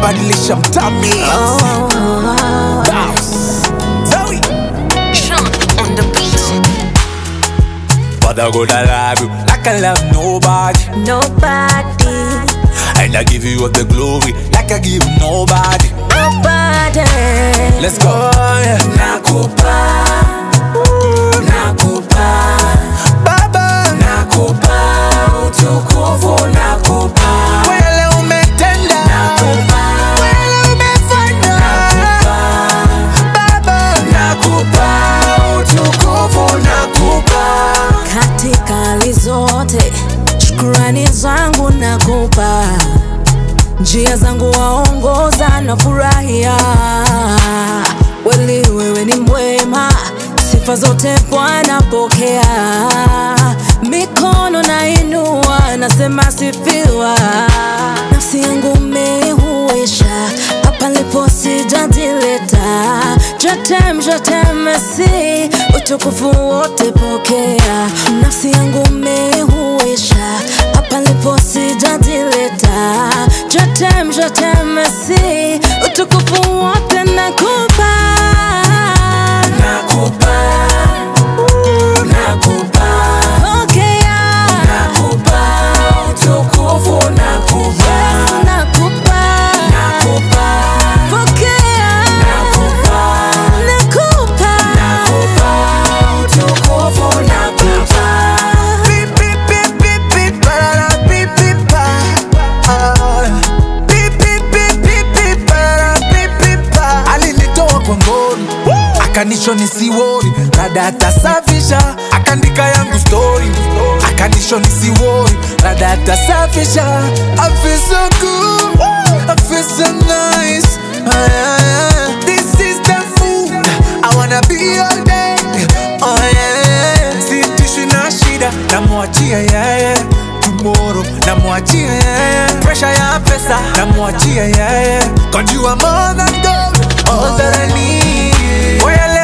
badilisha mtami Zoe. Father God, I love you like I love nobody. Nobody, And I give you all the glory like I give nobody. nobody. Let's go. Oh, yeah. Nakupa, nakupa, Baba, nakupa utukufu, nakupa wele umetenda, nakupa wele umefanya, nakupa Baba, nakupa utukufu, nakupa Katika hali zote, shukurani zangu nakupa, njia zangu waongoza na furahia. Kweli wewe ni mwema, sifa zote Bwana pokea. Mikono nainua, nasema sifiwa. Nafsi yangu umeihuisha, hapa lipo sijajileta. Jetem, jetem, Messi, utukufu wote pokea. Nafsi yangu umeihuisha, hapa lipo sijajileta. Jetem, jetem, Messi, utukufu wote nakupa. Nakupa, nakupa, Pokea. nakupa utukufu, nakupa, Yesu nakupa. nakupa, Pokea. nakupa, Nakupa. nakupa utukufu, nakupa. Beep, beep, beep, beep, beep, parara, beep, beep, pa. Ah. Beep, beep, beep, beep, beep, parara, beep, beep, pa. alinitoa kwa ngori akanisho nisiwori rada atasafisha akandika yangu story akanisho nisiwori rada atasafisha I feel so good I feel so nice Ah, yeah, yeah. This is the mood I wanna be all day Oh yeah Sitishwi na shida namwachia yeye tomorrow namwachia yeye pressure ya pesa namwachia yeye God you are more than gold all that I need Well,